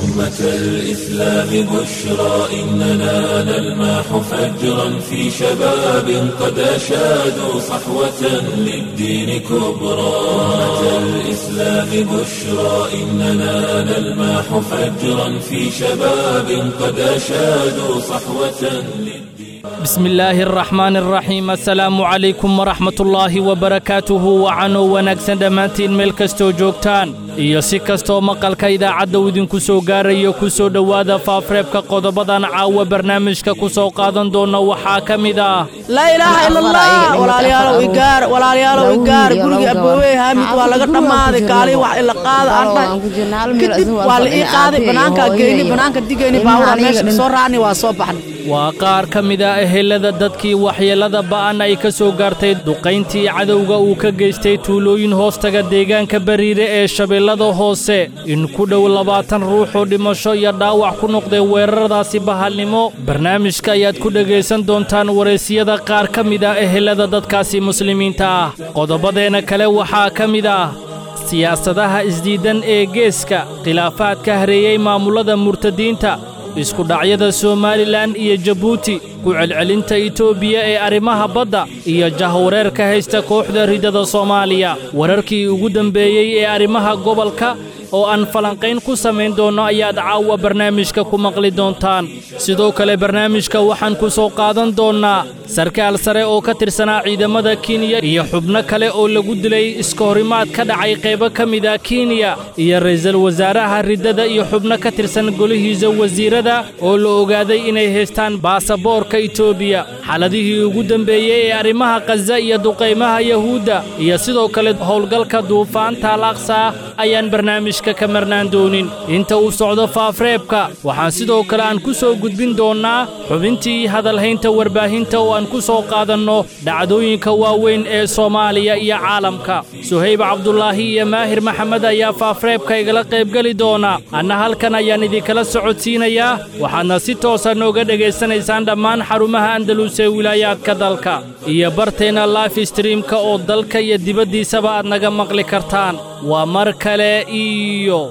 أمة الإسلام بشرى إننا نلمح فجرا في شباب قد أشادوا صحوة للدين كبرى أمة الإسلام بشرى إننا نلمح فجرا في شباب قد أشادوا صحوة للدين بسم illaahi araxmaan araxiim assalaamu calaykum waraxmatullaahi wabarakaatuhu wacanoo wanaagsan dhammaantiin meel kastoo joogtaan iyo si kastoo maqalka idaacadda uu idinku soo gaarayo ku soo dhowaada faafreebka qodobadan caawa barnaamijka ku soo qaadan doonna waxaa ka mid ah laa ilaaha ila allah walaalayaalow igaar walaalayaalow igaar gurigii aboowey haamid waa laga dhammaaday kaalii wax ila qaada aan dhahay kadib waa la ii qaaday bannaankaa geyni bannaanka digayni baawura meesha ka soo raacni waa soo baxnay waa qaar ka mid a ehelada dadkii waxyeellada ba'an ay ka soo gaartay duqayntii cadowga uu ka geystay tuulooyin hoostaga deegaanka bariire ee shabeellada hoose in ku dhow labaatan ruux oo dhimasho iyo dhaawac ku noqday weeraradaasi bahalnimo barnaamijka ayaad ku dhegaysan doontaan wareysiyada qaar ka mid ah ehelada dadkaasi muslimiinta ah qodobadeenna kale waxaa ka mid ah siyaasadaha isdiiddan ee geeska khilaafaadka hareeyey maamullada murtadiinta iskudhacyada somalilan iyo jabuuti ku celcelinta etoobiya ee arrimaha badda iyo jahwareerka haysta kooxda ridada soomaaliya wararkii ugu dembeeyey ee arrimaha gobolka oo aan falanqayn ku samayn doonno ayaad caawa barnaamijka ku maqli doontaan sidoo kale barnaamijka waxaan ku soo qaadan doonnaa sarkaal sare oo ka tirsanaa ciidamada kenya iyo xubno kale oo lagu dilay iskahorimaad ka dhacay qaybo ka mid ah kenya iyo ra'iisul wasaaraha riddada iyo xubno ka tirsan golihiisa wasiirada oo la ogaaday inay haystaan baasaboorka etoobiya xaaladihii ugu dembeeyey ee arrimaha khaza iyo duqaymaha yahuudda iyo sidoo kale howlgalka duufaanta al aqsa ayaan barnaamij ka marnaan doonin inta uu socdo faafreebka waxaan sidoo kale aan ku soo gudbin doonnaa xubintii hadalhaynta warbaahinta oo aan ku soo qaadanno dhacdooyinka waaweyn ee soomaaliya iyo caalamka suhayb cabdulaahi iyo maahir maxamed ayaa faafreebka igala qaybgeli doona anna halkan ayaan idinkala socodsiinayaa waxaadna si toosa nooga dhegaysanaysaan dhammaan xarumaha andalus ee wilaayaadka dalka iyo barteenna life streamka oo dalka iyo dibaddiisaba aad naga maqli kartaan waa mar kale iyo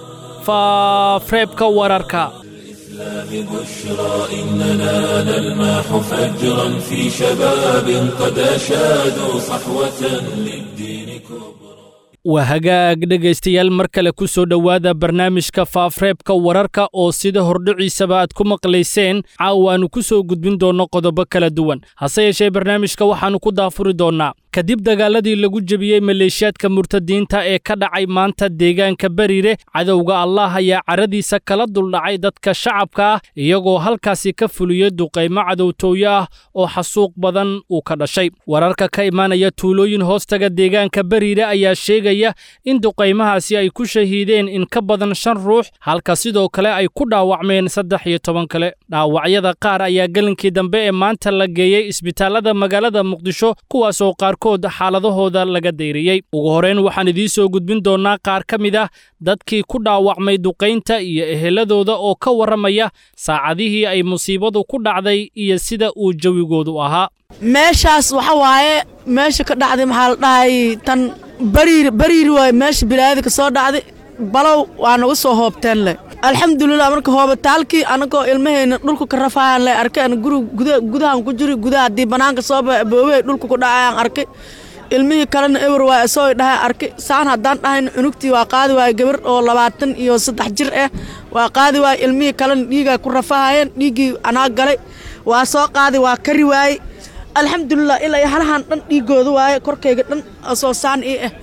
faafreebka wararka بشرى إننا نلمح فجرا في شباب قد أشادوا صحوة للدين كبرى waa hagaag dhegaystayaal mar kale ku soo dhowaada barnaamijka faafreebka wararka oo sida hordhiciisaba aad ku maqlayseen caawaannu ku soo gudbin doonno qodobo kala duwan hase yeeshee barnaamijka waxaannu ku daafuri doonnaa kadib dagaaladii lagu jebiyey maleeshiyaadka murtadiinta ee ka dhacay maanta deegaanka bariire cadowga allah ayaa caradiisa kala duldhacay dadka shacabka ah iyagoo halkaasi ka fuliyey duqaymo cadowtooyo ah oo xasuuq badan uu ka dhashay wararka ka imaanaya tuulooyin hoostaga deegaanka bariire ayaa sheegaya in duqaymahaasi ay ku shahiideen in ka badan shan ruux halka sidoo kale ay ku dhaawacmeen saddex iyo toban kale dhaawacyada qaar ayaa gelinkii dambe ee maanta la geeyey isbitaallada magaalada muqdisho kuwaasoo qaarkood xaaladahooda laga dayriyey ugu horrayn waxaan idiin soo gudbin doonnaa qaar ka mid ah dadkii ku dhaawacmay duqaynta iyo eheladooda oo ka warramaya saacadihii ay musiibadu ku dhacday iyo sida uu jawigoodu ahaa meeshaas waxa waaye meesha ka dhacday maxaa la dhahay tan bariir bariir waaye meesha bilaayada ka soo dhacday balow waa nagu soo hoobteen leh alxamdulilah marka hoobitaalkii anagoo ilmahayna dhulka ka rafayaan le arkay ana guri gudahan ku jiri gudaha haddii bannaanka soo baxa aboowey dhulka ku dhacayaan arkay ilmihii kalena ewer waa isoo dhahay arkay saan haddaan dhahayn cunugtii waa qaadi waaye gabar oo labaatan iyo saddex jir ah waa qaadi waaye ilmihii kalena dhiigaa ku rafahayeen dhiiggii anaa galay waa soo qaadi waa kari waaye alxamdulilah ilaa halahan dhan dhiigooda waaye korkayga dhan soo saan ii ah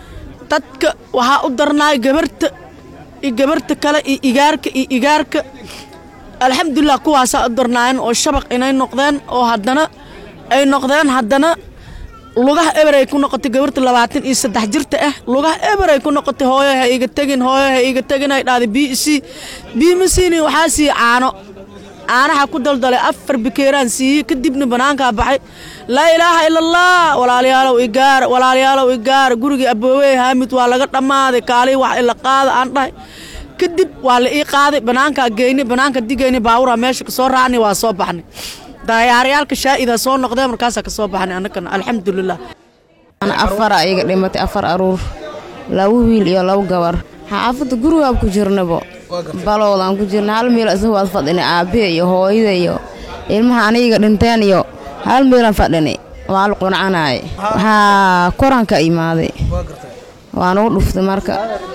dadka waxaa u darnaay gabarta iyo gabarta kale iyo igaarka iyo igaarka alxamdulilah kuwaasaa u darnaayeen oo shabaq inay noqdeen oo haddana ay noqdeen haddana lugaha eberay ku noqotay gabarta labaatan iyo saddex jirta ah lugaha eberay ku noqotay hooyo ha iga tegin hooyo ha iga tegin ay dhahday b c b ma siinin waxaa siiye caano caanaha ku daldalay afar bikeeraan siiyey kadibna banaankaa baxay laa ilaaha ila allah walaalayaalow igaar walaalayaalow igaar gurigii aboowey haamid waa laga dhammaaday kaalii wax ila qaada aan dhahay kadib waa la ii qaaday banaankaa geynay banaanka digayna baawura meesha ka soo raacnay waa soo baxnay daayaarayaalka shaa'ida soo noqdeen markaasaa ka soo baxnay annagana alxamdulilah ana afara iga dhimatay afar aruur laba wiil iyo laba gabar xaafadda gurigaab ku jirnabo balowdaan ku jirna hal meel isagu waad fadhini aabbiya iyo hooyada iyo ilmaha aniga dhinteen iyo hal meelaan fadhini waa la quncanaaye waxaa koranka imaaday waan ugu dhuftay marka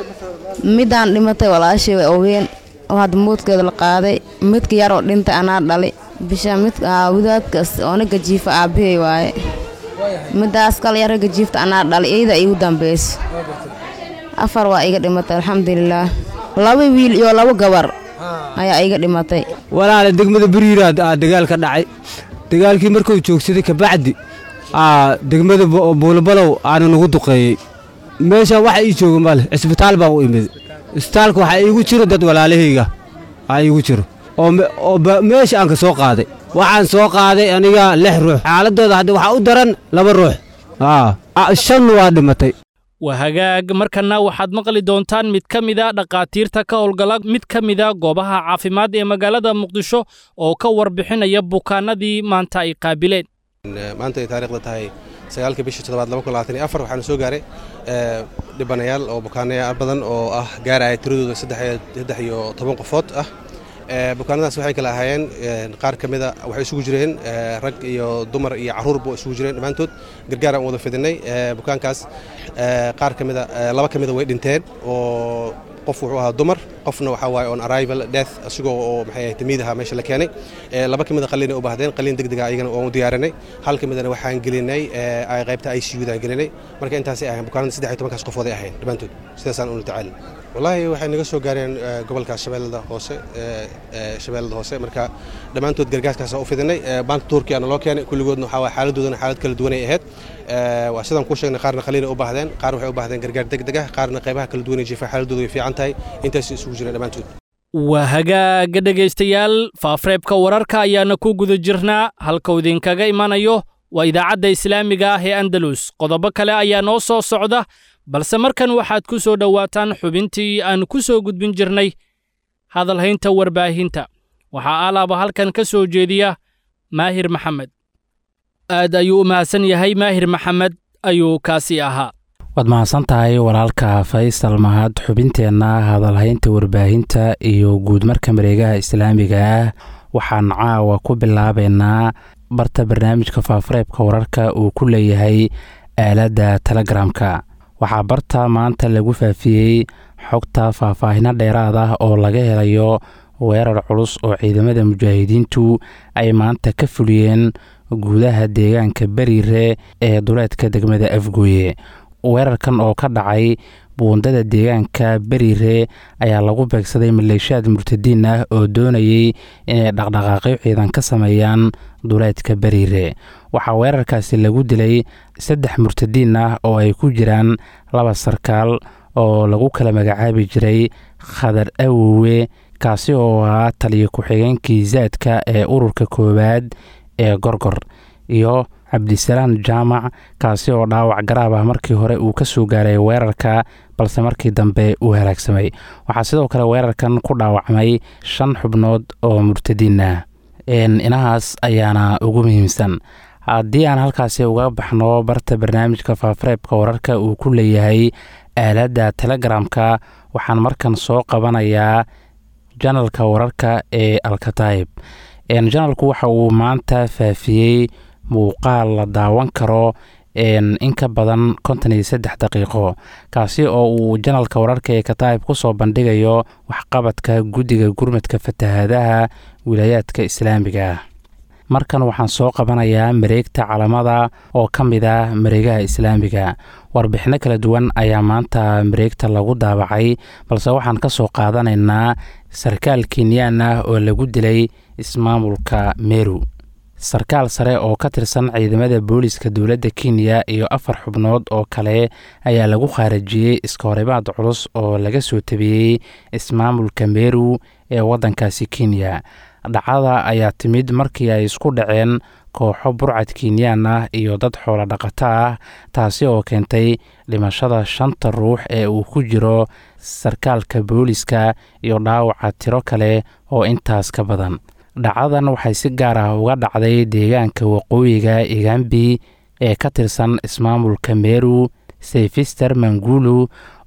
midaan dhimatay walaashay way ogeen oo hadda moodkeeda la qaaday midka yaroo dhintay anaa dhali bisha mid wadaadkaas oo naga jiifa aabbahay waaye midaas kale yar ragga jiifta anaa dhali iyada igu dambayso afar waa iga dhimatay alxamdulilaah laba wiil iyo laba gabar ayaa iga dhimatay walaala degmada beriiraad aa dagaal ka dhacay dagaalkii markuu joogsaday kabacdi aa degmada buulabalow aana nagu duqeeyey meesha waxa ii jooga male cisbitaal baa u imid isbitaalka waxaa iigu jiro dad walaalahayga aa iigu jiro oo meesha aan ka soo qaaday waxaan soo qaaday aniga lix ruux xaaladooda hadda waxaa u daran laba ruux shan waa dhimatay waa hagaag markanna waxaad maqli doontaan mid ka mida dhakhaatiirta ka howlgala mid ka mida goobaha caafimaad ee magaalada muqdisho oo ka warbixinaya bukaanadii maanta ay qaabileen maanta ay taariikhda tahay sagaalka bishii toddobaad laba kun labaatan iyo afar waxaana soo gaaray dhibanayaal oo bukaanayaal badan oo ah gaaraya tiradooda saddex iyo toban qofood ah bukaanadaas waxay kale ahaayeen qaar ka mida waxay isugu jireen rag iyo dumar iyo carruurba isugu jireen dhammaantood gargaar aan wada fidinay bukaankaas qaar ka mida laba ka mida way dhinteen oo qof wuxuu ahaa dumar qofna waxaa waaye on arrival death asigoo oo maxay ahayd tamiidaha meesha la keenay laba ka mida qalliinay u baahdeen qalliin degdega ayagana waan u diyaarinay hal ka midana waxaan gelinay qaybta ICU daan gelinay marka intaasay ahayn bukaanada saddex iyo tobankaas qofood ay ahayn dhammaantood sidaasaan ula tacaali wallaahi waxay naga soo gaareen gobolka shabeellada hoose shabeellada hoose marka dhammaantood gargaaskaas u fidinay baanta turkiya na loo keenay kulligoodna waxaa waay xaaladoodana xaalad kala duwanay ahayd waa sidaan kuu sheegnay qaarna qaliina u baahdeen qaar waxay u baahdeen gargaar degdeg ah qaarna qaybaha kala duwanay jiifa xaaladooda way fiican tahay intaas isugu jireen dhammaantood waa hagaaga dhegaystayaal faafreebka wararka ayaana ku guda jirnaa halkuu idinkaga imanayo waa idaacadda islaamiga ah ee andalus qodobo kale ayaa noo soo socda balse markan waxaad ku soo dhowaataan xubintii aan ku soo gudbin jirnay hadalhaynta warbaahinta waxaa alaaba halkan ka soo jeediya maahir maxamed aad ayuu u mahadsan yahay maahir maxamed ayuu kaasi ahaa waad mahadsan tahay walaalka faysal mahad xubinteenna hadalhaynta warbaahinta iyo guudmarka mareegaha islaamiga ah waxaan caawa ku bilaabaynaa barta barnaamijka faafareebka wararka uu ku leeyahay aaladda telegramka waxaa barta maanta lagu faafiyey xogta faahfaahino dheeraad ah oo laga helayo weerar culus oo ciidamada mujaahidiintu ay maanta ka fuliyeen gudaha deegaanka beriire ee duleedka degmada afgooye weerarkan oo ka dhacay buundada deegaanka beriire ayaa lagu beegsaday maleeshiyaad murtadiin ah oo doonayay inay dhaqdhaqaaqyo ciidan ka sameeyaan duleedka beriire waxaa weerarkaasi lagu dilay saddex murtadiin ah oo ay ku jiraan laba sarkaal oo lagu kala magacaabi jiray khadar awowe kaasi oo ahaa taliyo ku-xigeenkii zaadka ee ururka koowaad ee gorgor iyo cabdisalaan jaamac kaasi oo dhaawac garaab ah markii hore uu ka soo gaaray weerarka balse markii dambe uu halaagsamay waxaa sidoo kale weerarkan ku dhaawacmay shan xubnood oo murtadiin ah inahaas ayaana ugu muhiimsan haddii aan halkaasi uga baxno barta barnaamijka faafareebka wararka uu ku leeyahay aaladda telegramka waxaan markan soo qabanayaa janalka wararka ee alkataib janalku waxa uu maanta faafiyey muuqaal la daawan karo in ka badan konton iyo saddex daqiiqo kaasi oo uu janalka wararka ee kataib ku soo bandhigayo waxqabadka guddiga gurmadka fatahaadaha wilaayaadka islaamiga ah markan waxaan soo qabanayaa mareegta calamada oo ka mid ah mareegaha islaamiga warbixino kala duwan ayaa maanta mareegta lagu daabacay balse waxaan ka soo qaadanaynaa sarkaal kenyaan ah oo lagu dilay ismaamulka meru sarkaal sare oo ka tirsan ciidamada booliska dowladda kenya iyo afar xubnood oo kale ayaa lagu khaarajiyey iskahorimaad culus oo laga soo tabiyey ismaamulka meru ee waddankaasi kenya dhacada ayaa timid markii ay isku dhaceen kooxo burcad kenyaan ah iyo dad xoolo dhaqato ah taasi oo keentay dhimashada shanta ruux ee uu ku jiro sarkaalka booliska iyo dhaawaca tiro kale oo intaas ka badan dhacadan waxay si gaar ah uga dhacday deegaanka waqooyiga igambi ee ka tirsan ismaamulka meru seyfister mangulu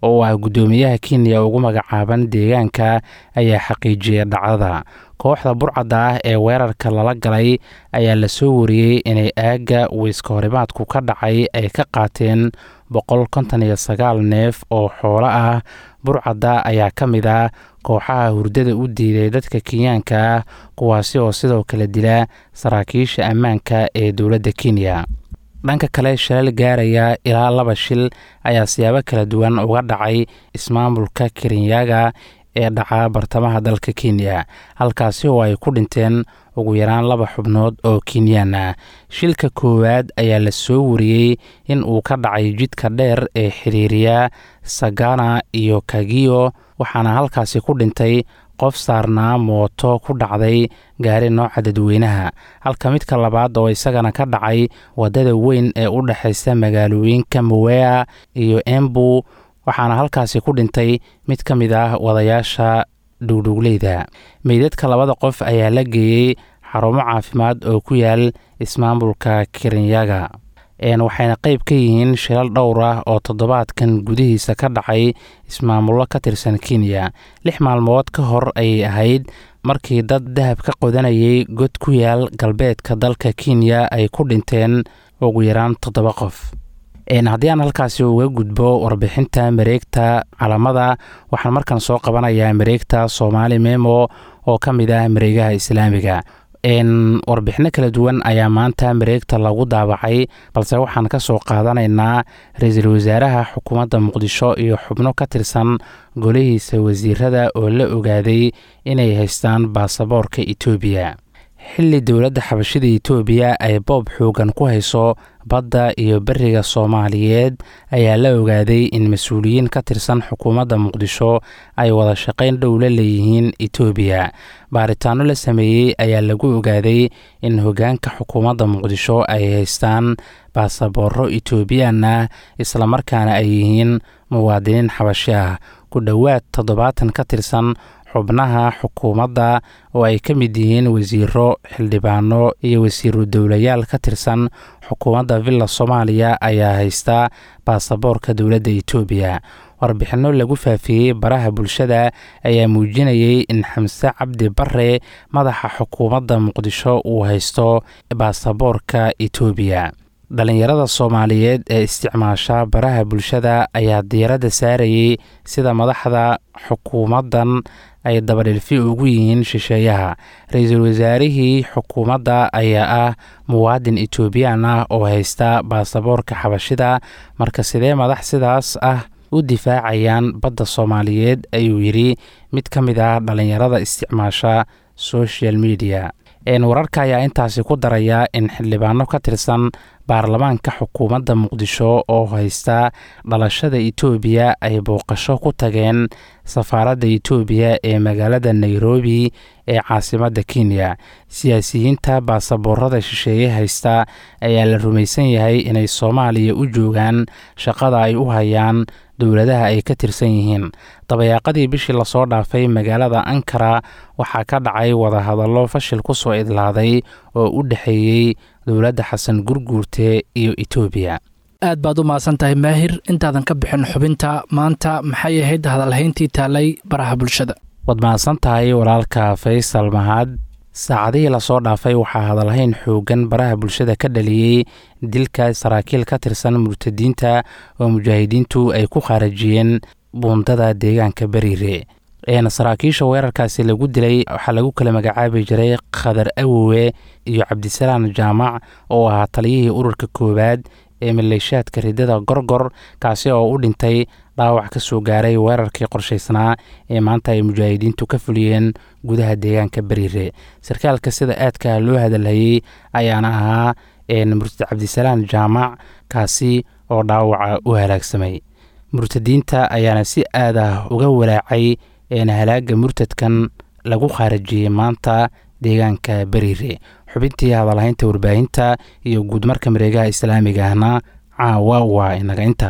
oo ah guddoomiyaha kenya ugu magacaaban deegaanka ayaa xaqiijiyay dhacdada kooxda burcadda ah ee weerarka lala galay ayaa la soo wariyey inay aagga weyska horimaadku ka dhacay ay ka qaateen boqol konton iyo sagaal neef oo xoolo ah burcadda ayaa ka mid ah kooxaha hurdada u diiday dadka kenyaanka ah kuwaasi oo sidoo kale dila saraakiisha ammaanka ee dowladda kenya dhanka kale shilal gaaraya ilaa laba shil ayaa siyaabo kala duwan uga dhacay ismaamulka kirinyaga ee dhaca bartamaha dalka kenya halkaasi oo ay ku dhinteen ugu yaraan laba xubnood oo kenyaan ah shilka koowaad ayaa la soo wariyey in uu ka dhacay jidka dheer ee xiriiriya sagana iyo kagiyo waxaana halkaasi ku dhintay qof saarnaa mooto ku dhacday gaari nooca dadweynaha halka midka labaad oo isagana ka dhacay waddada weyn ee u dhexaysa magaalooyinka mawea iyo embu waxaana halkaasi ku dhintay mid ka mid ah wadayaasha dhugdhugleyda meydadka labada qof ayaa la geeyey xarumo caafimaad oo ku yaal ismaamulka kirinyaga waxayna qayb ka yihiin shilal dhowr ah oo toddobaadkan gudihiisa ka dhacay ismaamullo ka tirsan kenya lix maalmood ka hor ayay ahayd markii dad dahab ka qodanayay god ku yaal galbeedka dalka kenya ay ku dhinteen ugu yaraan toddoba qof haddii aan halkaasi uga gudbo warbixinta mareegta calamada waxaan markan soo qabanayaa mareegta soomaali memo oo ka mid ah mareegaha islaamiga warbixino kala duwan ayaa maanta mareegta lagu daabacay balse waxaan ka soo qaadanaynaa ra-iisul wasaaraha xukuumadda muqdisho iyo xubno ka tirsan golihiisa wasiirada oo la ogaaday inay haystaan baasaboorka etoobiya xilli dowladda xabashida etoobiya ay boob xoogan ku hayso badda iyo beriga soomaaliyeed ayaa la ogaaday in mas-uuliyiin ka tirsan xukuumadda muqdisho ay wada shaqayn dhow la leeyihiin etoobiya baaritaano la sameeyey ayaa lagu ogaaday in hoggaanka xukuumadda muqdisho ay haystaan baasabooro etoobiyaan ah islamarkaana ay yihiin muwaadiniin xabashi ah ku dhowaad toddobaatan ka tirsan xubnaha xukuumadda oo ay ka mid yihiin wasiiro xildhibaano iyo wasiiru dowlayaal ka tirsan xukuumadda villa soomaaliya ayaa haysta baasaboorka dowladda etoobiya warbixinno lagu faafiyey baraha bulshada ayaa muujinayay in xamse cabdi bare madaxa xukuumadda muqdisho uu haysto baasaboorka etoobiya dhalinyarada soomaaliyeed ee isticmaasha baraha bulshada ayaa diiradda saarayay sida madaxda xukuumaddan ay dabadhilfi ugu yihiin shisheeyaha ra-iisul wasaarihii xukuumadda ayaa ah muwaadin etoobiyaan ah oo haysta baasaboorka xabashida marka sidee madax sidaas ah u difaacayaan badda soomaaliyeed ayuu yidhi mid ka mid ah dhalinyarada isticmaasha social media wararka ayaa intaasi ku daraya in xildhibaano ka tirsan baarlamaanka xukuumadda muqdisho oo haysta dhalashada etoobiya ay booqasho ku tageen safaaradda etoobiya ee magaalada nairobi ee caasimadda kenya siyaasiyiinta baasaboorada shisheeye haysta ayaa la rumaysan yahay inay soomaaliya u joogaan shaqada ay u hayaan dowladaha ay ka tirsan yihiin dabayaaqadii bishii lasoo dhaafay magaalada ankara waxaa ka dhacay wadahadallo fashil ku soo idlaaday oo u dhexeeyey dowladda xasan gurguurte iyo etoobiya aad baad u mahadsan tahay maahir intaadan ka bixin xubinta maanta maxay ahayd hadalhayntii taalay baraha bulshada waad mahadsan tahay walaalka faysal mahad saacadihii lasoo dhaafay waxaa hadalhayn xoogan baraha bulshada ka dhaliyey dilka saraakiil ka tirsan murtadiinta oo mujaahidiintu ay ku khaarajiyeen buundada deegaanka beriire saraakiisha weerarkaasi lagu dilay waxaa lagu kala magacaabi jiray khadar awowe iyo cabdisalaan jaamac oo ahaa taliyihii ururka koowaad ee maleeshaadka ridada gorgor kaasi oo u dhintay dhaawac ka soo gaaray weerarkii qorshaysnaa ee maanta ay mujaahidiintu ka fuliyeen gudaha deegaanka beriire sarkaalka sida aadka loo hadalhayey ayaana ahaa murtad cabdisalaan jaamac kaasi oo dhaawaca u halaagsamay murtadiinta ayaana si aad ah uga walaacay halaaga murtadkan lagu khaarajiyey maanta deegaanka beriire xubintii hadalhaynta warbaahinta iyo guudmarka mareegaha islaamiga ahna caawa waa inaga inta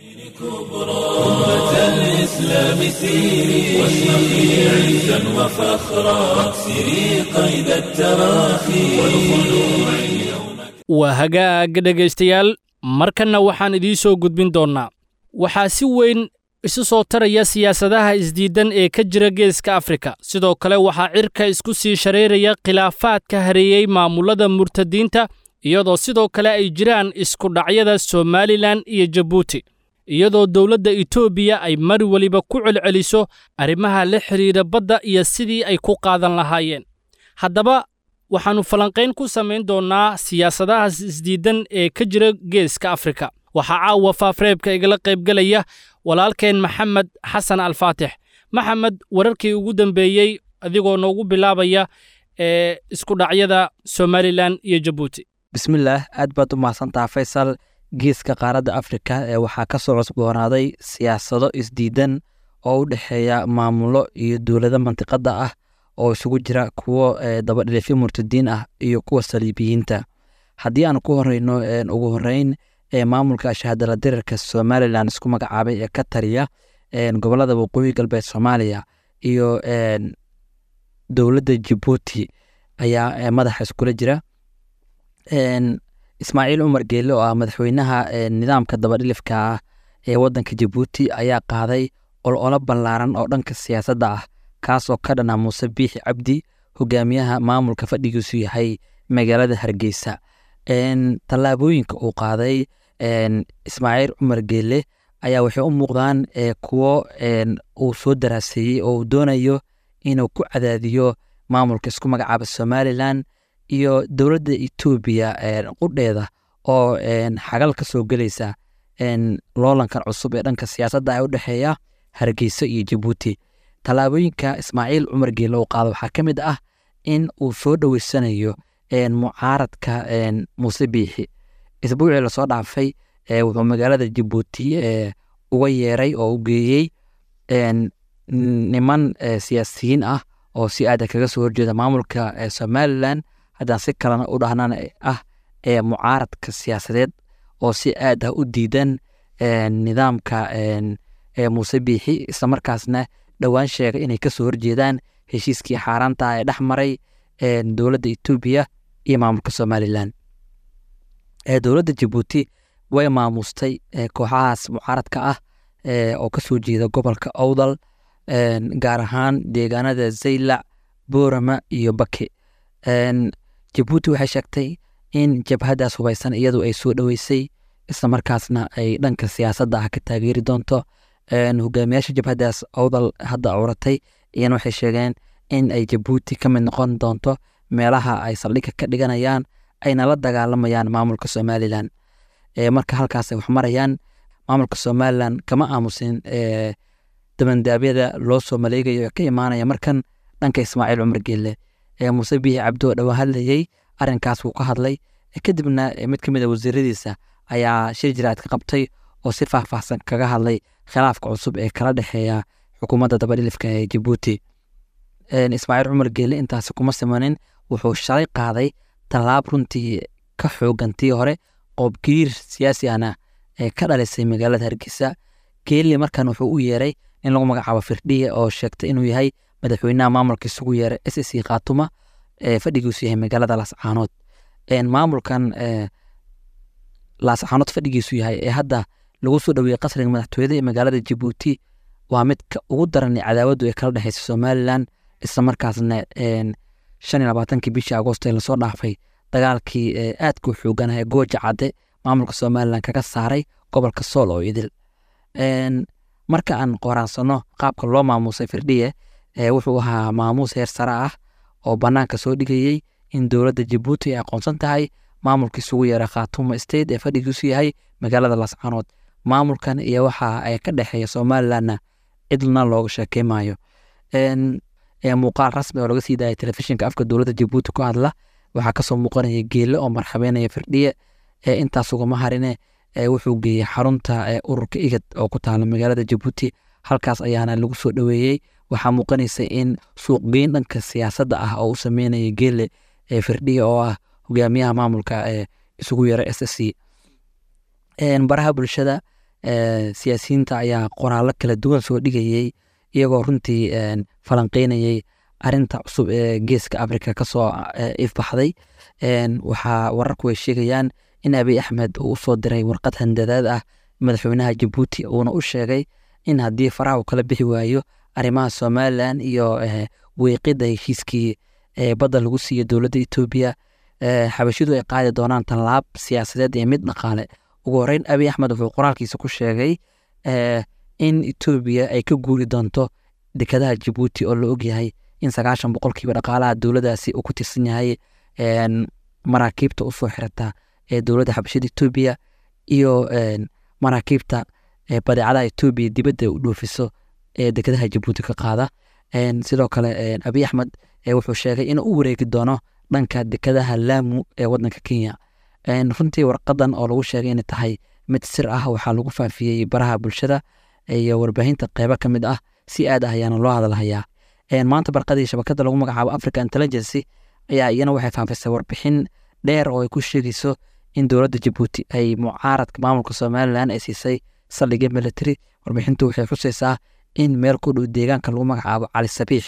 أمة الإسلام سيري واشرقي عزا وفخرا واكسري قيد التراخي والخلوع اليوم waa hagaag dhegaystayaal markanna waxaan idiin soo gudbin doonnaa waxaa si weyn isu soo taraya siyaasadaha isdiidan ee ka jira geeska afrika sidoo kale waxaa cirka isku sii shareeraya khilaafaadka hareeyey maamullada murtadiinta iyadoo sidoo kale ay jiraan iskudhacyada somalilan iyo jabuuti iyadoo dowladda etoobiya ay mar weliba ku celceliso arrimaha la xidhiidha badda iyo sidii ay ku qaadan lahaayeen haddaba waxaannu falanqayn ku samayn doonnaa siyaasadahaas isdiidan ee ka jira geeska afrika waxaa caawa faafreebka igala qaybgelaya walaalkeen maxamed xasan alfaatix maxamed wararkii ugu dambeeyey adigoo noogu bilaabaya ee iskudhacyada somalilan iyo jabuuti bismillaah aad baad u mahadsantaha faysal geeska qaaradda afrika ee waxaa ka soo cusboonaaday siyaasado isdiidan oo u dhexeeya maamulo iyo dowlado mantiqadda ah oo isugu jira kuwo dabadhilifyo murtadiin ah iyo kuwa saliibiyiinta haddii aan ku horeyno ugu horeyn ee maamulka shahaadala dirarka somalilan isku magacaabay ee ka taliya gobolada waqooyi galbeed soomaaliya iyo dowladda jabuuti ayaa madaxa iskula jira ismaaciil cumar geelle oo ah madaxweynaha nidaamka dabadhilifka ah ee wadanka jabuuti ayaa qaaday ololo ballaaran oo dhanka siyaasadda ah kaasoo ka dhana muuse biixi cabdi hogaamiyaha maamulka fadhigiisu yahay magaalada hargeysa tallaabooyinka uu qaaday ismaaciil cumar geelle ayaa waxay u muuqdaan kuwo uu soo daraaseeyey oo uu doonayo inuu ku cadaadiyo maamulka isku magacaaba somalilan iyo dowladda etoobiya qudheeda oo xagal ka soo gelaysa loolankan cusub ee dhanka siyaasadda ee u dhexeeya hargeysa iyo jabuuti tallaabooyinka ismaaciil cumar geelle uu qaado waxaa ka mid ah in uu soo dhoweysanayo mucaaradka muuse biixi isbuucii lasoo dhaafay wuxuu magaalada jabuuti uga yeeray oo u geeyey niman siyaasiyiin ah oo si aada kaga soo horjeeda maamulka somalilan haddaan si kalena u dhahnana ah ee mucaaradka siyaasadeed oo si aad ah u diidan nidaamka muuse biixi islamarkaasna dhowaan sheegay inay kasoo horjeedaan heshiiskii xaaraanta ee dhex maray dowladda etoobiya iyo maamulka somalilan dowladda jabuuti way maamustay kooxahaas mucaaradka ah oo kasoo jeeda gobolka owdal gaar ahaan deegaanada zaylac boorama iyo bake jabuuti waxay sheegtay in jabhaddaas hubaysan iyadu ay soo dhoweysay islamarkaasna ay dhanka siyaasadda ah ka taageeri doonto hogaamiyaasha jabhaddaas owdal hadda curatay iyana waxay sheegeen in ay jabuuti ka mid noqon doonto meelaha ay saldhigga ka dhiganayaan ayna la dagaalamayaan maamulka somalilan marka halkaas ay wax marayaan maamulka somalilan kama aamusin dabandaabyada loo soo maleegayo ee ka imaanaya markan dhanka ismaaciil cumar geelle muuse biixi cabdi oo dhowaan hadlayey arrinkaas wuu ka hadlay kadibna mid ka mid a wasiiradiisa ayaa shir jiraad ka qabtay oo si faahfaahsan kaga hadlay khilaafka cusub ee kala dhexeeya xukuumadda dabadhilifka ee jabuuti ismaaciil cumar geelle intaasi kuma simanin wuxuu shalay qaaday tallaab runtii ka xoogantii hore qoobgiriir siyaasi ahna ee ka dhalisay magaalada hargeysa geelle markan wuxuu u yeeray in lagu magacaabo firdhiye oo sheegtay inuu yahay madaxweynaha maamulka isugu yeeray s c khaatuma ee fadhigiisu yahay magaalada laascaanood maamulkan laascaanood fadhigiisu yahay ee hadda lagu soo dhoweeyey qasriga madaxtooyada ee magaalada jabuuti waa midka ugu daran cadaawaddu ee kala dhexeysa somalilan islamarkaasna shan iyo labaatankii bishii agoost ee lasoo dhaafay dagaalkii aadka u xooganah ee gooja cadde maamulka somalilan kaga saaray gobolka sool oo idil marka aan qoraansano qaabka loo maamuusay firdhiye wuxuu ahaa maamuus heer sare ah oo bannaanka soo dhigayey in dowladda jabuuti ay aqoonsan tahay maamulka isugu yeera khaatuma state ee fadhigiisu yahay magaalada lascaanood maamulkan iyo waxa ay ka dhexeeya somalilanna cidna looga sheekeymayo muuqaal rasmi oo laga sii daayay telefishinka afka dowladda jabuuti ku hadla waxaa kasoo muuqanaya geele oo marxabeynaya firdhiye intaas ugama harine wuxuu geeyey xarunta ururka igad oo ku taala magaalada jabuuti halkaas ayaana lagu soo dhoweeyey waxaa muuqanaysa in suuqgeyn dhanka siyaasadda ah oo u sameynaya geele firdhiye oo ah hogaamiyaha maamulka isugu yara s s c baraha bulshada siyaasiyiinta ayaa qoraallo kala duwan soo dhigayey iyagoo runtii falanqeynayey arinta cusub ee geeska africa kasoo ifbaxday waxaa wararku ay sheegayaan in abiy axmed uu usoo diray warqad handadaad ah madaxweynaha jabuuti uuna u sheegay in haddii faraha uu kala bixi waayo arrimaha somalilan iyo weeqida heshiiskii badda lagu siiyo dowladda etoobiya xabashidu ay qaadi doonaan tallaab siyaasadeed iyo mid dhaqaale ugu horeyn abiy axmed wuxuu qoraalkiisa ku sheegay in etoobiya ay ka guuri doonto dekadaha jabuuti oo la ogyahay in sagaashan boqolkiiba dhaqaalaha dowladdaasi uu ku tirsan yahay maraakiibta usoo xirata ee dowladda xabashada etoobiya iyo maraakiibta badeecadaha etoobiya dibadda u dhoofiso ee dekadaha jabuuti ka qaada sidoo kale abiy axmed wuxuu sheegay inuu u wareegi doono dhanka dekadaha laamu ee wadanka kenya runtii warqadan oo lagu sheegay inay tahay mid sir ah waxaa lagu faafiyey baraha bulshada iyo warbaahinta qeybo ka mid ah si aad ah ayaana loo hadalhayaa maanta barqadii shabakada lagu magacaabo africa intelligency ayaa iyana waxay faafisay warbixin dheer oo ay ku sheegayso in dowladda jabuuti ay mucaaradka maamulka somalilan ay siisay saldhigyo military warbixintu waxay xusaysaa in meel ku dhow deegaanka lagu magacaabo cali sabiix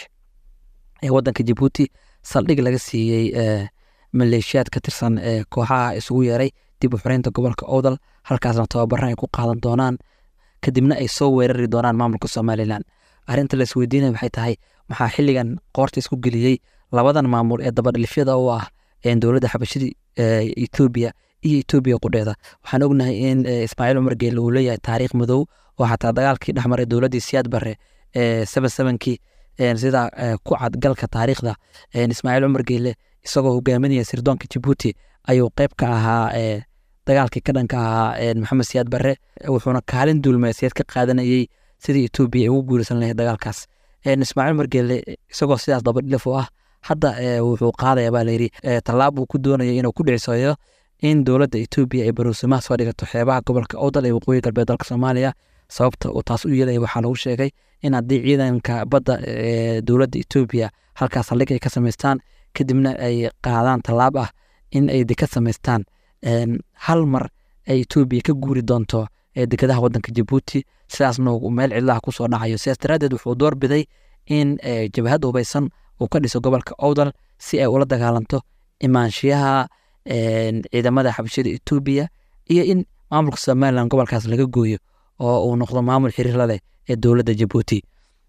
ee wadanka jabuuti saldhig laga siiyey maleeshiyaad ka tirsan kooxaha isugu yeeray dib u xoreynta gobolka owdal halkaasna tababaran ay ku qaadan doonaan kadibna ay soo weerari doonaan maamulka somalilan arrinta la isweydiinaya waxay tahay maxaa xilligan qoorta isku geliyey labadan maamul ee dabadhilifyada u ah dowladda xabashada etoobiya iyo etoobiya qudheeda waxaan ognahay in ismaaciil cumar geelle uu leeyahay taariikh madow oo xataa dagaalkii dhexmaray dowladdii siyaad barre seven sevenkii sida ku cad galka taariikhda ismaaciil cumar geelle isagoo hogaaminaya sirdoonka jabuuti ayuu qeyb ka ahaa dagaalkii ka dhanka ahaa maxamed siyaad barre wuxuuna kaalin duulmeeseed ka qaadanayey sidii etoobiya ay ugu guuraysan lahayd dagaalkaas ismaaciil cumar geelle isagoo sidaas dabadhilif u ah hadda wuxuu qaadaya baa layidhi tallaab uu ku doonaya inuu ku dhicisoyo in dowladda etoobiya ay baruusimaha soo dhigato xeebaha gobolka owdal ee waqooyi galbeed dalka soomaaliya sababta uu taas u yeelaya waxaa lagu sheegay in haddii ciidanka badda ee dowladda etoobiya halkaas saldhig ay ka samaystaan kadibna ay qaadaan tallaab ah in ay dekad samaystaan hal mar ay etoobiya ka guuri doonto dekadaha wadanka jabuuti sidaasna meel cidlaha kusoo dhacayo sidaas daraaddeed wuxuu doorbiday in jabhad hubaysan uu ka dhiso gobolka owdal si ay ula dagaalanto imaanshiyaha ciidamada xabashada etoobiya iyo in maamulka somalilan gobolkaas laga gooyo oo uu noqdo maamul xiriir la leh ee dowladda jabuuti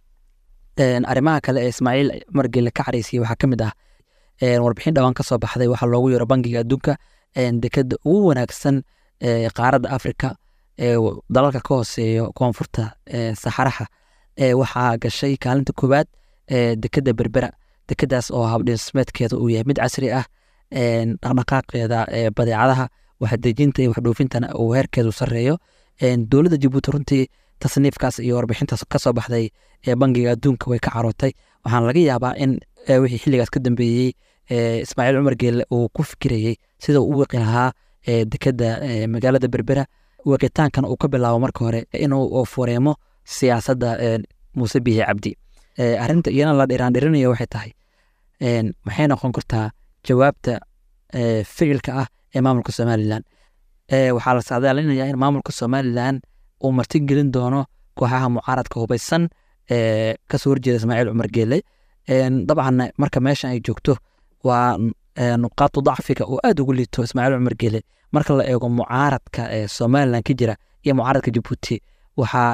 arrimaha kale ee ismaaciil margele ka caraysiyey waxaa ka mid ah warbixin dhawaan ka soo baxday waxaa loogu yeero bangiga adduunka dekada ugu wanaagsan qaaradda afrika dalalka ka hooseeyo koonfurta saxaraha waxaa gashay kaalinta koowaad dekada berbera dekadaas oo habdhismeedkeeda uu yahay mid casri ah dhaqdhaqaaqeeda badeecadaha waxdejinta iyo waxdhoofintana uu heerkeedu sareeyo dowladda jabuuti runtii tasniifkaas iyo warbixintaas kasoo baxday ee bangiga adduunka way ka carootay waxaana laga yaabaa in wixii xilligaas ka dambeeyey ismaaciil cumar geelle uu ku fikirayey sida uu u wiqi lahaa dekada magaalada berbera wiqitaankan uu ka bilaabo marka hore inuu fureemo siyaasadda muuse bihi cabdi arrinta iyana la dhiraandhirinayo waxay tahay maxay noqon kartaa jawaabta ficilka ah ee maamulka somalilan waxaa la saadaalinayaa in maamulka somalilan uu martigelin doono kooxaha mucaaradka hubaysan ee kasoo horjeeda ismaaciil cumar geele dabcan marka meeshan ay joogto waa nuqaatu dacfiga oo aad ugu liito ismaaciil cumar geele marka la eego mucaaradka ee somalilan ka jira iyo mucaaradka jabuuti waxaa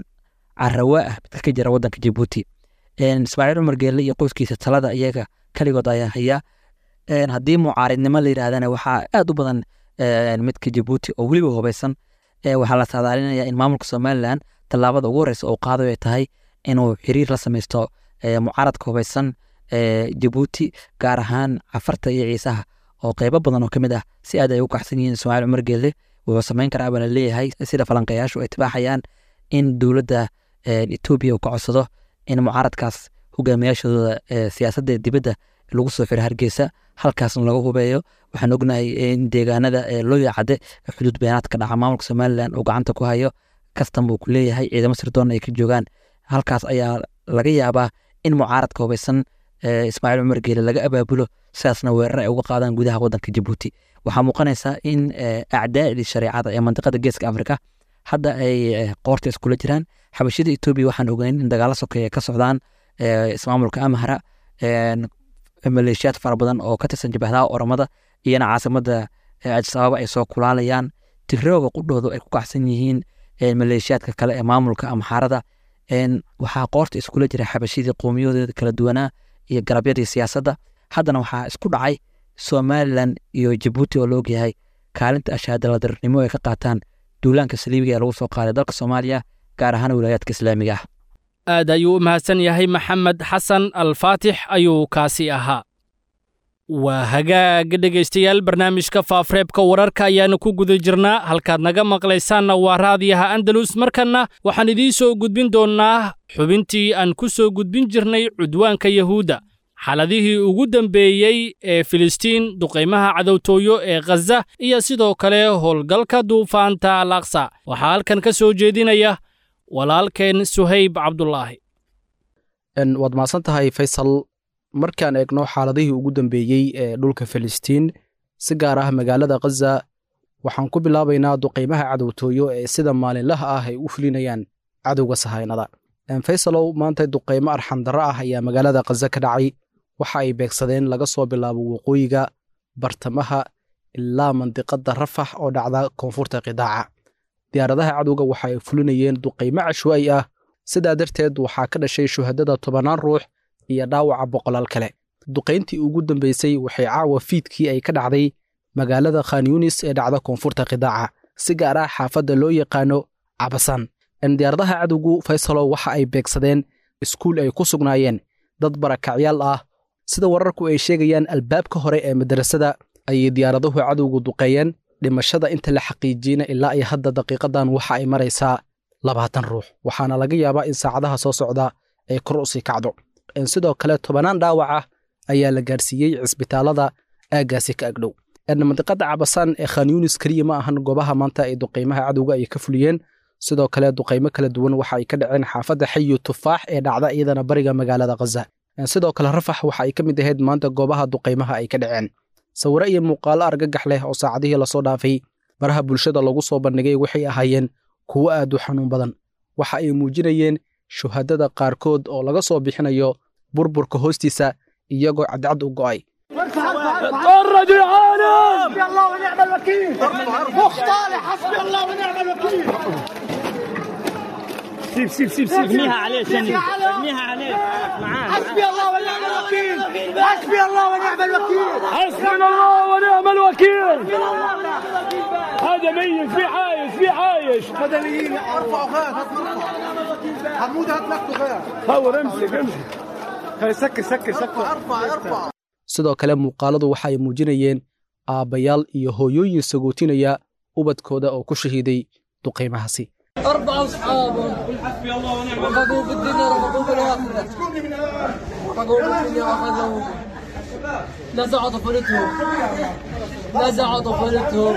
carawa ah midka ka jira wadanka jabuuti ismaaciil cumar geele iyo qoyskiisa talada iyaga keligood ayaa haya haddii mucaaridnimo la yidhahdana waxaa aad u badan midka jabuuti oo weliba hubaysan waxaa la saadaalinaya in maamulka somalilan tallaabada ugu horeysa uu qaado ay tahay inuu xiriir la sameysto mucaaradka hubaysan jabuuti gaar ahaan cafarta iyo ciisaha oo qeybo badan oo ka mid ah si aad ay u kacsan yihiin ismaaciil cumar geelle wuxuu sameyn karaa baa la leeyahay sida falanqayaashu ay tibaaxayaan in dowladda etoobiya uu ka codsado in mucaaradkaas hogaamiyaashooda siyaasadda dibadda lagu soo xiro hargeysa halkaasna laga hubeeyo waxaan ognahay in deegaanada loo yacade xuduud beenaadka dhaca maamulka somalilan uu gacanta ku hayo kastam uu ku leeyahay ciidamo sirdoon ay ka joogaan halkaas ayaa laga yaabaa in mucaaradka hubaysan ismaaciil cumar geele laga abaabulo sidaasna weerar ay uga qaadaan gudaha wadanka jabuuti waxaa muuqanaysaa in acdaa'dii shareecada ee mandiqada geeska afrika hadda ay qoorta iskula jiraan xabashida etoobiya waxaan ogeyn in dagaalo sokeeye ka socdaan ismaamulka amhara maleeshiyaad fara badan oo ka tirsan jabahdaha oromada iyona caasimada adis ababa ay soo kulaalayaan tigrooga qudhoodu ay ku kacsan yihiin maleeshiyaadka kale ee maamulka amxaarada waxaa qoorta iskula jira xabashidii qowmiyadooda kala duwanaa iyo garabyadii siyaasadda haddana waxaa isku dhacay somalilan iyo jabuuti oo laog yahay kaalinta ashaadaladarnimo ay ka qaataan duulaanka saliibiga ee lagu soo qaaday dalka soomaaliya gaar ahaan wilaayaadka islaamiga ah aad ayuu u mahadsan yahay maxamed xasan alfaatix ayuu kaasi ahaa waa hagaaga dhegaystayaal barnaamijka faafreebka wararka ayaanu ku guda jirnaa halkaad naga maqlaysaanna waa raadiyaha andalus markanna waxaan idiin soo gudbin doonnaa xubintii aan ku soo gudbin jirnay cudwaanka yahuudda xaladihii ugu dambeeyey ee filistiin duqaymaha cadowtooyo ee khaza iyo sidoo kale howlgalka duufaanta al aqsa waxaa halkan ka soo jeedinaya walaalkeen suhayb cabdulaahi waad mahadsan tahay faysal markaan eegno xaaladihii ugu dambeeyey ee dhulka filistiin si gaar ah magaalada khaza waxaan ku bilaabaynaa duqaymaha cadowtooyo ee sida maalinlaha ah ay u fulinayaan cadowga sahaynada faysalow maanta duqaymo arxandarro ah ayaa magaalada khaza ka dhacay waxa ay beegsadeen laga soo bilaabo waqooyiga bartamaha ilaa mandiqadda rafax oo dhacda koonfurta qidaaca diyaaradaha cadowga waxa ay fulinayeen duqaymo cashwa'i ah sidaa darteed waxaa ka dhashay shuhadada tobannaan ruux iyo dhaawaca boqolaal kale duqayntii ugu dambaysay waxay caawa fiidkii ay ka dhacday magaalada khan yunis ee dhacda koonfurta qidaaca si gaar ah xaafadda loo yaqaano cabasaan diyaaradaha cadowgu faysalo waxa ay beegsadeen iskuul ay ku sugnaayeen dad barakacyaal ah sida wararku ay sheegayaan albaabka hore ee madrasada ayay diyaaraduhu cadowgu duqeeyeen dhimashada inta la xaqiijiyena ilaa iyo hadda daqiiqadan waxa ay maraysaa labaatan ruux waxaana laga yaabaa in saacadaha soo socda ay kor u sii kacdo sidoo kale tobannaan dhaawac ah ayaa la gaarsiiyey cisbitaalada aaggaasi ka agdhow mandiqada cabasaan ee khan yunis keliya ma ahan goobaha maanta ay duqaymaha cadowga ay ka fuliyeen sidoo kale duqaymo kala duwan waxa ay ka dhaceen xaafadda xayu tufaax ee dhacda iyadana bariga magaalada khaza sidoo kale rafax waxa ay ka mid ahayd maanta goobaha duqaymaha ay ka dhaceen sawiro iyo muuqaalo argagax leh oo saacadihii lasoo dhaafay baraha bulshada lagu soo bandhigay waxay ahaayeen kuwo aad u xanuun badan waxa ay muujinayeen shuhadada qaarkood oo laga soo bixinayo burburka hoostiisa iyagoo cadcad u go'ay فرج العالم حسبي الله ونعم الوكيل مختار حسبي الله ونعم الوكيل سيب سيب سيب سيب ارميها عليه ثاني ارميها عليه معاه حسبي الله ونعم الوكيل حسبي الله ونعم الوكيل حسبنا الله ونعم الوكيل هذا ميت في عايش في عايش مدنيين ارفعوا خير هات مرفع حمود هات لك خير صور امسك امسك هاي سكر سكر سكر ارفع ارفع sidoo kale muuqaaladu waxa ay muujinayeen aabbayaal iyo hooyooyin sagootinaya ubadkooda oo ku shahiiday duqaymahaasi أربعة أصحابهم حسبي الله ونعم رفقوا في الدنيا رفقوا في الآخرة رفقوا في الدنيا وأخذوا نزعوا طفولتهم نزعوا طفولتهم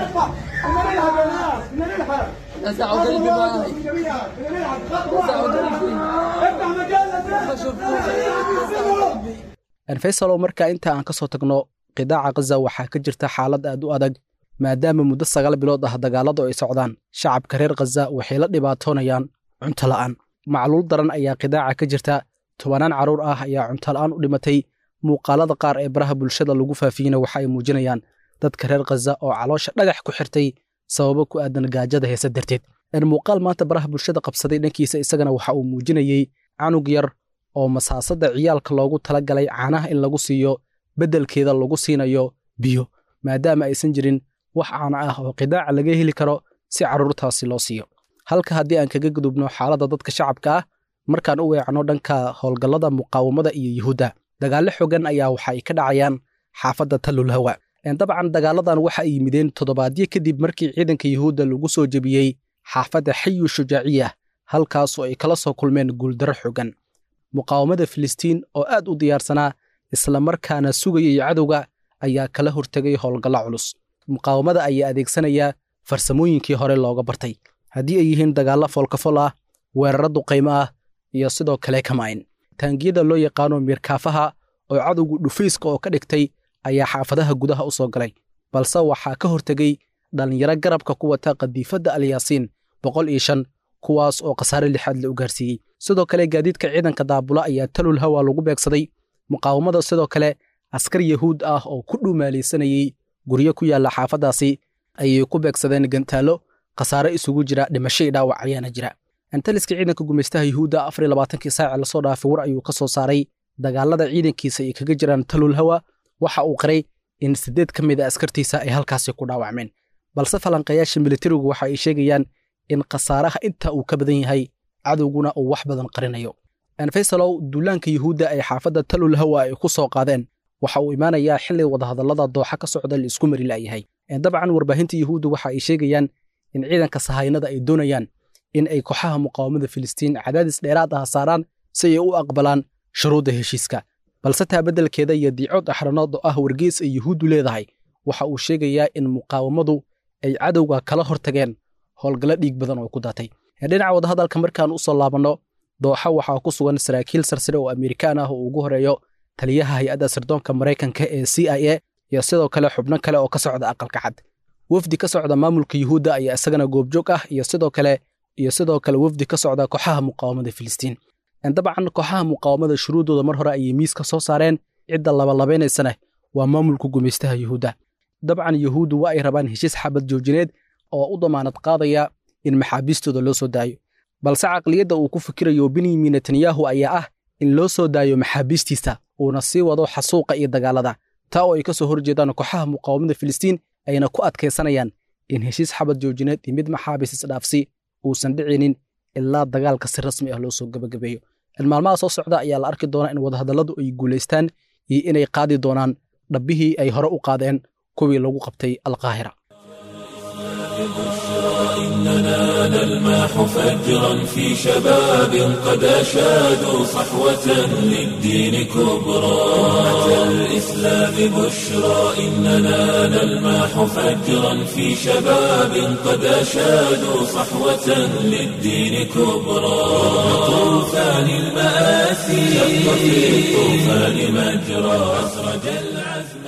نزعوا قلبي معي نزعوا قلبي ما شفتوش faysalow marka inta aan ka soo tagno qidaaca khaza waxaa ka jirta xaalad aad u adag maadaama muddo sagaal bilood ah dagaalladu ay socdaan shacabka reer khaza waxay la dhibaatoonayaan cunto la'aan macluul daran ayaa qidaaca ka jirta tobanaan carruur ah ayaa cunto la'aan u dhimatay muuqaalada qaar ee baraha bulshada lagu faafiyeyna waxa ay muujinayaan dadka reer khaza oo caloosha dhagax ku xirtay sababo ku aadan gaajada heese darteed muuqaal maanta baraha bulshada qabsaday dhankiisa isagana waxa uu muujinayey canug yar oo masaasada ciyaalka loogu tala galay caanaha in lagu siiyo beddelkeeda lagu siinayo biyo maadaama aysan jirin wax caana ah oo qidaaca laga heli karo si carruurtaasi loo siiyo halka haddii aan kaga gudubno xaaladda dadka shacabka ah markaan u weecno dhanka howlgallada muqaawamada iyo yuhuudda dagaallo xogan ayaa waxa ay ka dhacayaan xaafadda tallulhawa dabcan dagaaladan waxa ay yimideen toddobaadyo kadib markii ciidanka yuhuudda lagu soo jebiyey xaafadda xayu shujaaciya halkaasoo ay kala soo kulmeen guuldarro xogan muqaawamada filistiin oo aad u diyaarsanaa islamarkaana sugayay cadowga ayaa kala hortegay howlgallo culus muqaawamada ayaa adeegsanaya farsamooyinkii hore looga bartay haddii ay yihiin dagaallo foolkafol ah weerarro duqaymo ah iyo sidoo kale kamayn taangiyada loo yaqaano miirkaafaha oo cadowgu dhufayska oo ka dhigtay ayaa xaafadaha gudaha u soo galay balse waxaa ka hortegey dhallinyaro garabka ku wata qadiifadda alyaasiin boqol iyo shan kuwaas oo khasaare lixaad la u gaarsiiyey sidoo kale gaadiidka ciidanka daabula ayaa talul hawa lagu beegsaday muqaawamada sidoo kale askar yahuud ah oo ku dhumaalaysanayey guryo ku yaalla xaafaddaasi ayay ku beegsadeen gantaallo khasaare isugu jira dhimasho iyo dhaawac ayaana jira antaliska ciidanka gumaystaha yuhuudda afar iyo labaatankii saaci lasoo dhaafay war ayuu ka soo saaray dagaalada ciidankiisa ay kaga jiraan talul hawa waxa uu qiray in siddeed ka mid a askartiisa ay halkaasi ku dhaawacmeen balse falanqayaasha militarigu waxa ay sheegayaan in khasaaraha inta uu ka badan yahay cadowguna uu wax badan qarinayo faysalow duulaanka yuhuudda ay xaafadda talul hawa ay ku soo qaadeen waxa uu imaanayaa xilli wadahadallada dooxa ka socda la isku mari la'yahay dabcan warbaahinta yuhuudda waxa ay sheegayaan in ciidanka sahaynada ay doonayaan in ay kooxaha muqaawamada filistiin cadaadis dheeraad ah saaraan si ay u aqbalaan shuruudda heshiiska balse taa beddelkeeda iyo diicood axranood oo ah wargeys ay yuhuuddu leedahay waxa uu sheegayaa in muqaawamadu ay cadowga kala hortageen howlgallo dhiig badan oo ku daatay dhinaca wadahadalka markaan u soo laabanno dooxa waxaa ku sugan saraakiil sarsare oo amerikaan ah oo ugu horeeyo taliyaha hay-adda sirdoonka maraykanka ee c i a iyo sidoo kale xubno kale oo ka socda aqalka cad wafdi ka socda maamulka yuhuudda ayaa isagana goobjoog ah iyo sidoo kale iyo sidoo kale wafdi ka socda kooxaha muqaawamada filistiin dabcan kooxaha muqaawamada shuruuddooda mar hore ayay miis ka soo saareen cidda labalabeynaysana waa maamulka gumaystaha yuhuudda dabcan yuhuuddu waa ay rabaan heshiis xabad joojineed oo u damaanad qaadaya in maxaabiistooda loo soo daayo balse caqliyadda uu ku fikirayo benyamin netanyahu ayaa ah in loo soo daayo maxaabiistiisa uuna sii wado xasuuqa iyo dagaalada taa oo ay ka soo horjeedaan kooxaha muqaawamada filistiin ayna ku adkaysanayaan in heshiis xabad joojineed iyo mid maxaabiis isdhaafsi uusan dhicinin ilaa dagaalka si rasmi ah loo soo gebagabeeyo maalmaha soo socda ayaa la arki doonaa in wadahadalladu ay guulaystaan iyo inay qaadi doonaan dhabbihii ay hore u qaadeen kuwii lagu qabtay alqaahira إننا نلمح فجرا في شباب قد أشادوا صحوة للدين كبرى أمة الإسلام بشرى إننا نلمح فجرا في شباب قد أشادوا صحوة للدين كبرى طوفان المآسي شق في الطوفان مجرى أسرج العزم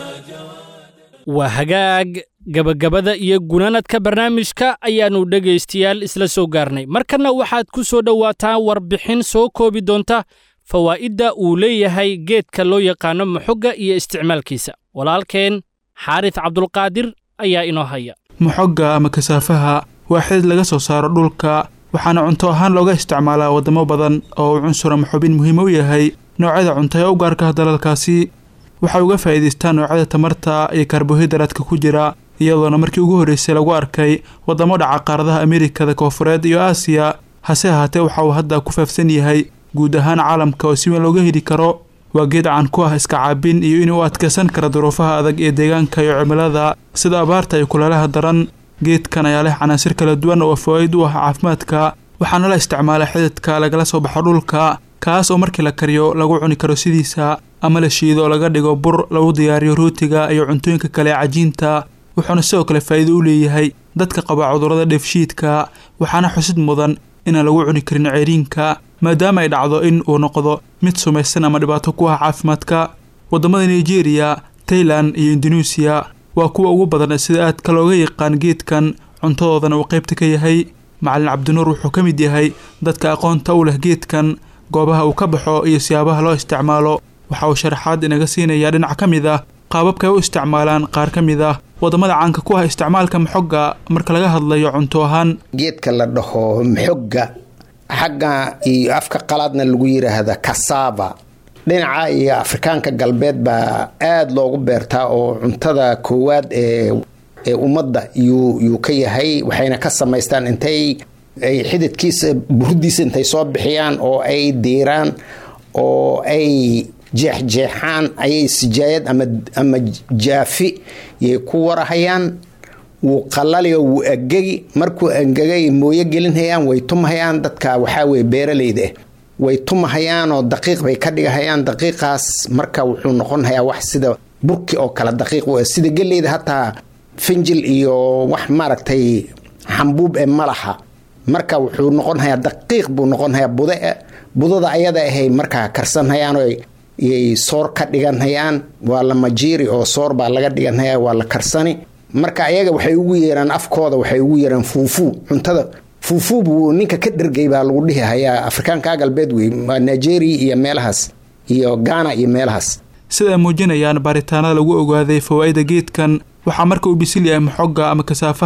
waa hagaag gabagabada iyo gunanadka barnaamijka ayaannu dhegaystayaal isla soo gaarnay markanna waxaad ku soo dhowaataan warbixin soo koobi doonta fawaa'idda uu leeyahay geedka loo yaqaano muxogga iyo isticmaalkiisa walaalkeen xaaris cabdulqaadir ayaa inoo haya muxogga ama kasaafaha waa xidid laga soo saaro dhulka waxaana cunto ahaan looga isticmaalaa waddamo badan oo uu cunsur ama xubin muhiim u yahay noocyada cunto ee u gaarka ah dalalkaasi waxay uga faa'iidaystaan noocyada tamarta iyo karbohaydaradka ku jira iyadoona markii ugu horreysay lagu arkay waddamo dhaca qaaradaha amerikada koofureed iyo aasiya hase ahaatee waxa uu hadda ku faafsan yahay guud ahaan caalamka oo si weyn looga heli karo waa geed caan ku ah iska caabin iyo inuu adkaysan kara duruufaha adag ee deegaanka iyo cimilada sida abaarta iyo kuleelaha daran geedkan ayaa leh canaasir kala duwan oo fawaaid u ah caafimaadka waxaana la isticmaalaa xididka lagala soo baxo dhulka kaas oo markii la kariyo lagu cuni karo sidiisa ama la shiido oo laga dhigo bur lagu diyaariyo rootiga iyo cuntooyinka kale ee cajiinta wuxuuna sidoo kale faa'iido u leeyahay dadka qaba cudurrada dheefshiidka waxaana xusid mudan inaan lagu cuni karin ceeriinka maadaama ay dhacdo in uu noqdo mid sumaysan ama dhibaato ku ah caafimaadka waddamada nigeria tailan iyo induneisiya waa kuwa ugu badan sida aadka looga yaqaan geedkan cuntadoodana uu qaybta ka yahay macalin cabdinuur wuxuu ka mid yahay dadka aqoonta u leh geedkan goobaha uu ka baxo iyo siyaabaha loo isticmaalo waxa uu sharaxaad inaga siinayaa dhinac ka mid ah qaababka ay u isticmaalaan qaar ka mid ah waddamada caanka ku ah isticmaalka maxogga marka laga hadlayo cunto ahaan geedka la dhaho maxogga xagga iyo afka qalaadna lagu yiraahda kasava dhinaca iyo afrikaanka galbeed baa aada loogu beertaa oo cuntada koowaad ee ee ummadda yuu yuu ka yahay waxayna ka samaystaan intay ay xididkiisa burudiisa intay soo bixiyaan oo ay diiraan oo ay jeexjeexaan ayay sijaayad ama ama jaafi yay ku warahayaan wuu qalaliyo wuu angegi markuu angegay mooyo gelinhayaan way tumahayaan dadka waxaa weye beeralayda ah way tumahayaan oo daqiiq bay ka dhigahayaan daqiiqaas marka wuxuu noqonhayaa wax sida burki oo kale daqiiq u sida geleyda hataa finjil iyo wax maaragtay xambuub ee malaha marka wuxuu noqonhayaa daqiiq buu noqonhayaa bude budada ayada ahay markaa karsanhayaan oo yay soor ka dhiganhayaan waa la majiiri oo soor baa laga dhiganhayaa waa la karsani marka ayaga waxay ugu yeeraan afkooda waxay ugu yeeraan fuufuu cuntada fuufuu buu ninka ka dhergay baa lagu dhihi hayaa afrikaanka galbeed wey waa nigeria iyo meelahaas iyo ghana iyo meelahaas sida ay muujinayaan baaritaanada lagu ogaaday fawaa'ida geedkan waxaa marka uu bisil yahay maxogga ama kasaafaha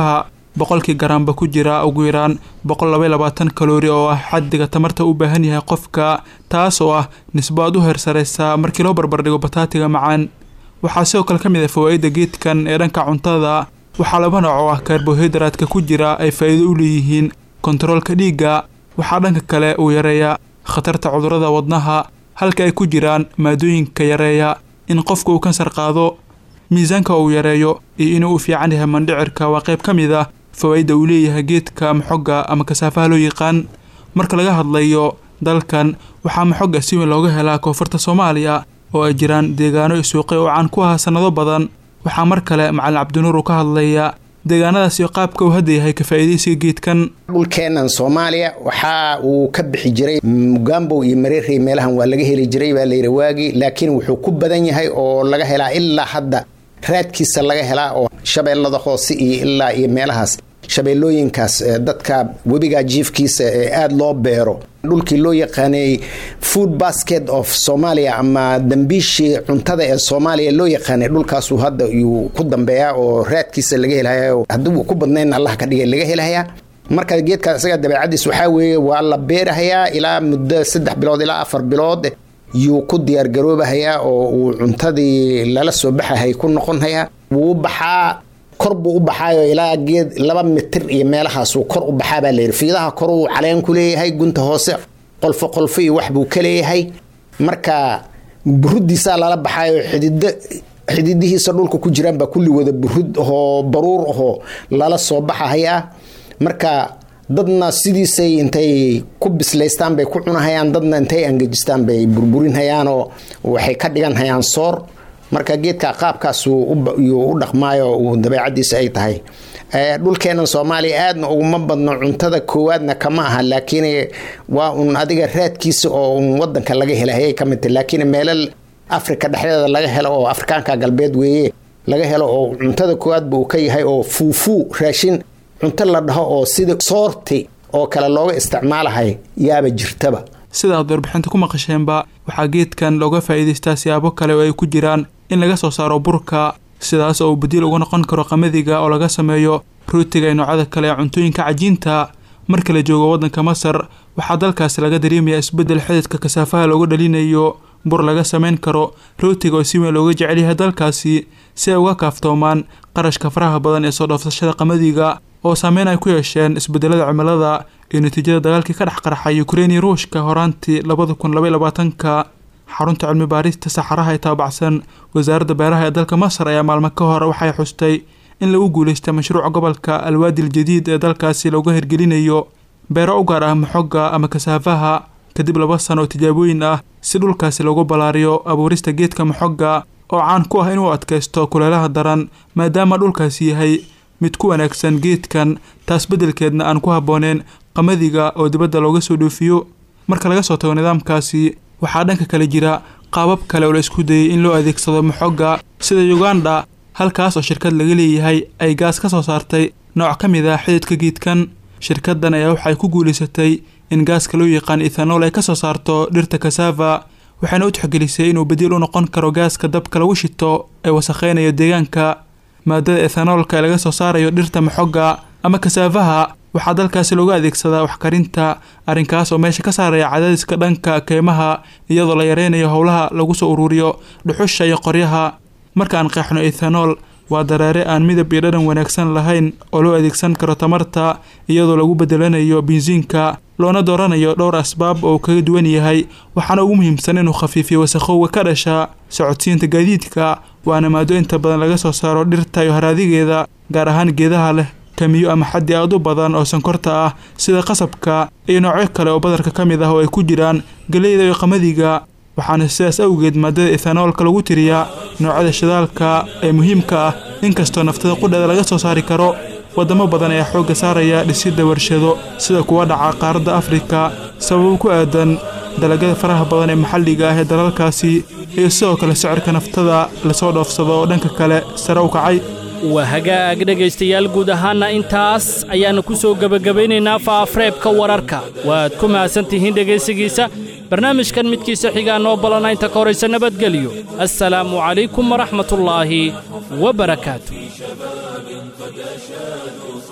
boqolkii garaamba ku jira ugu yaraan boqol labaiy labaatan kaloori oo ah xaddiga tamarta u baahan yahay qofka taas oo ah nisbo aad u heersaraysa markii loo barbardhigo bataatiga macaan waxaa sidoo kale ka mid ah fawaa'idda geedkan ee dhanka cuntada waxaa laba nooc oo ah karbohaydraadka ku jira ay faa'iido u leeyihiin kontaroolka dhiigga waxaa dhanka kale uu yareeyaa khatarta cudurrada wadnaha halka ay ku jiraan maadooyinka yareeya in qofka uu kansar qaado miisaanka uu yareeyo iyo inuu u fiican yahay mandhicirka waa qayb ka mid ah fawaa'idda uu leeyahay geedka maxogga ama kasaafaha loo yaqaan marka laga hadlayo dalkan waxaa maxogga si weyn looga helaa koonfurta soomaaliya oo ay jiraan deegaano iyo suuqyo oo caan ku ahaa sannado badan waxaa mar kale macalin cabdinuur uu ka hadlaya deegaanadaas iyo qaabka uu hadda yahay ka faa'iidaysiga geedkan dhulkeennan soomaaliya waxa uu ka bixi jiray mugambow iyo mareerey meelahan waa laga heli jiray baa layidhi waagii laakiin wuxuu ku badan yahay oo laga helaa ilaa hadda raadkiisa laga helaa oo shabeellada hoose iyo ilaa iyo meelahaas shabeellooyinkaas dadka webiga jiifkiisa ee aada loo beero dhulkii loo yaqaanay food basket of somalia ama dambiishii cuntada ee soomaaliya loo yaqaanay dhulkaasuu hadda yuu ku dambeeyaa oo raadkiisa laga helaya hadduu ku badnayn allah ka dhigay laga helayaa marka geedkaas isaga dabeecadiis waxaa weeye waa la beerahayaa ilaa muddo saddex bilood ilaa afar bilood yuu ku diyaargaroobahayaa oo uu cuntadii lala soo baxahay ku noqonhayaa wuu baxaa kor buu u baxaayo ilaa geed laba mitir iyo meelahaasuu kor u baxaa baa layidhi fiidaha koruu caleen ku leeyahay gunta hoose qolfo qolfo iyo wax buu ka leeyahay marka buruddiisaa lala baxaayo xidido xididihiisa dhulka ku jiraan baa kulli wada burud ahoo baruur ahoo lala soo baxahayaa marka dadna sidiisay intay ku bislaystaan bay ku cunahayaan dadna intay angejistaan bay burburinhayaanoo waxay ka dhiganhayaan soor marka geedka qaabkaasuu u dhaqmaayo uu dabeecadiisa ay tahay dhulkeennan soomaaliya aadna uguma badno cuntada koowaadna kama aha laakiin waa un adiga raadkiisa oo un wadanka laga helahayay ka mid tahy laakiin meelal afrika dhexdeeda laga helo oo afrikaanka galbeed weeye laga helo oo cuntada koowaadba uu ka yahay oo fuufuu raashin cunto la dhaho oo sida soorti oo kale looga isticmaalahay yaaba jirtaba sida aad warbixinta ku maqasheenba waxaa geedkan looga faa'iidaystaa siyaabo kale oo ay ku jiraan in laga soo saaro burka sidaas oo uu badiil uga noqon karo qamadiga oo laga sameeyo rootiga iyo noocyada kale ee cuntooyinka cajiinta marka la joogo waddanka masar waxaa dalkaasi laga dareemayaa isbeddel xididka kasaafaha looga dhalinayo bur laga samayn karo rootiga oo si weyn looga jecel yahay dalkaasi si ay uga kaaftoomaan qarashka faraha badan ee soo dhoofsashada qamadiga oo saameyn ay ku yeesheen isbeddelada cimilada iyo natiijada dagaalkii ka dhex qarxay ukrein iyo ruushka horaantii labada kun labaiy labaatanka xarunta cilmi baarista saxaraha ee taabacsan wasaaradda beeraha ee dalka masar ayaa maalmo ka hor waxay xustay in lagu guulaystay mashruuca gobolka alwaadi aljadiid ee dalkaasi looga hirgelinayo beero u gaar ah maxogga ama kasaafaha kadib laba sano oo tijaabooyin ah si dhulkaasi loogu ballaariyo abuurista geedka maxogga oo caan ku ah inuu adkaysto kuleelaha daran maadaama dhulkaasi yahay mid ku wanaagsan geedkan taas beddelkeedna aan ku habbooneen qamadiga oo dibadda looga soo dhoofiyo marka laga soo tago nidaamkaasi waxaa dhanka kale jira qaabab kale oo la isku dayay in loo adeegsado maxogga sida uganda halkaas oo shirkad laga leeyahay ay gaas ka soo saartay nooc ka mid ah xididka geedkan shirkaddan ayaa waxay ku guulaysatay in gaaska loo yaqaan ethanool ay ka soo saarto dhirta kasava waxayna u tixgelisay inuu badiil u noqon karo gaaska dabka lagu shito ee wasakheynayo deegaanka maadada ethanoolka ee laga soo saarayo dhirta maxogga ama kasaafaha waxaa dalkaasi looga adeegsadaa waxkarinta arrinkaas oo meesha ka saaraya cadaadiska dhanka keymaha iyadoo la yareynayo howlaha lagu soo ururiyo dhuxusha iyo qoryaha markaan qeexno ethanool waa dareere aan midab iyo dhadhan wanaagsan lahayn oo loo adeegsan karo tamarta iyadoo lagu bedelanayo bensiinka loona dooranayo dhowr asbaab oo uu kaga duwan yahay waxaana ugu muhiimsan inuu khafiifiyo wasakhowga ka dhasha socodsiinta gaadiidka waana maado inta badan laga soo saaro dhirta iyo haraadigeeda gaar ahaan geedaha leh kamiyo ama xaddi aad u badan oo sonkorta ah sida qasabka iyo noocyo kale oo badarka ka mid ah oo ay ku jiraan galeyda iyo qamadiga waxaana sidaas awgeed maadada ethanoolka lagu tiriyaa noocyada shidaalka ee muhiimka ah inkastoo naftada qudheeda laga soo saari karo wadamo badan ayaa xoogga saaraya dhisidda warshado sida kuwa dhaca qaaradda afrika sababo ku aadan dalagyada faraha badan ee maxalliga ah ee dalalkaasi iyo sidoo kale sicirka naftada lasoo dhoofsado oo dhanka kale sare u kacay waa hagaag dhegaystayaal guud ahaanna intaas ayaannu ku soo gebagabaynaynaa faafreebka wararka waad ku mahadsan tihiin dhegaysigiisa barnaamijkan midkiisa xigaa noo balana inta ka horaysa nabadgelyo assalaamu calaykum waraxmatullaahi wa barakaatu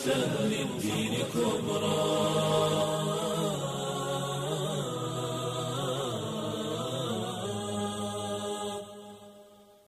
شهر